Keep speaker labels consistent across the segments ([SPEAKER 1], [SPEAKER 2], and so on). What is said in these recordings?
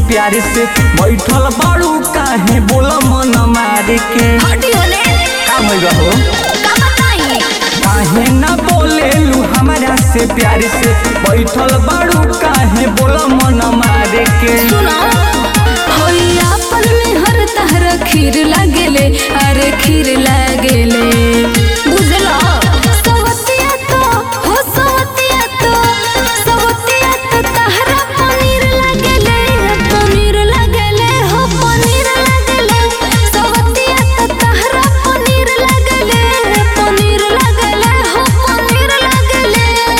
[SPEAKER 1] प्यार से बैठल बाड़ू काहे बोला मन मार के
[SPEAKER 2] हटी होने
[SPEAKER 1] का भइल हो
[SPEAKER 2] का बताई
[SPEAKER 1] काहे ना बोलेलू हमरा से प्यार से बैठल बाड़ू काहे बोला मन मार के
[SPEAKER 2] सुना होइया पल में हर तहर खीर लागेले अरे खीर लागेले बुझला सवतिया तो हो सवतिया तो सवतिया तो तहरा पनीर लागेले पनीर लागेले हो पनीर लागेले सवतिया तो तहरा पनीर लागेले पनीर लागेले हो पनीर लागेले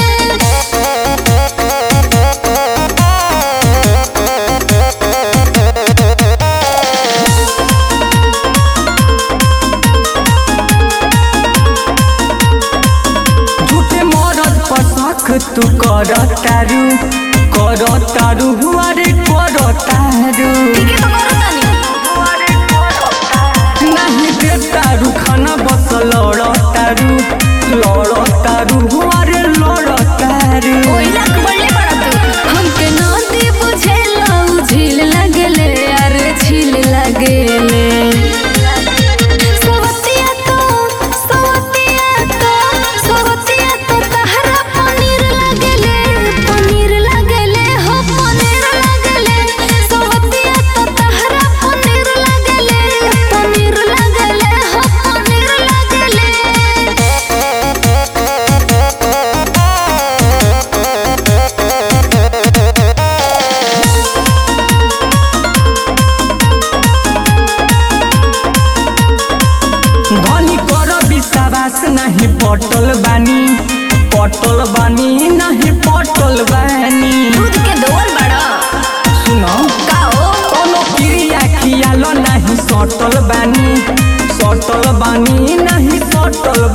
[SPEAKER 1] झूठे मरद पर शक तू कर तारू कर तारू हुआ रे कर तारू
[SPEAKER 2] ठीक है तो करो तानी
[SPEAKER 1] नहीं दे तारू खाना बस लड़ तारू लड़ तारू हुआ रे लड़ तारू
[SPEAKER 2] कोयला बढ़ले पड़ा तू हमके नदी बुझेला उ झील लगले अरे झील लगले सवतिया तो सवतिया तो सवतिया तो तहरा पनीर लगले पनीर लगले हो पनीर लगले सवतिया तो तहरा पनीर लगले पनीर लगले हो पनीर लगले
[SPEAKER 1] धनी कर विश्वास नहीं पटल बानी पटल बानी नहीं पटल बानी
[SPEAKER 2] दूध के दोल बड़ा
[SPEAKER 1] सुनो
[SPEAKER 2] का हो
[SPEAKER 1] कोनो क्रिया खियालो नहीं सटल बानी सटल बानी नहीं सटल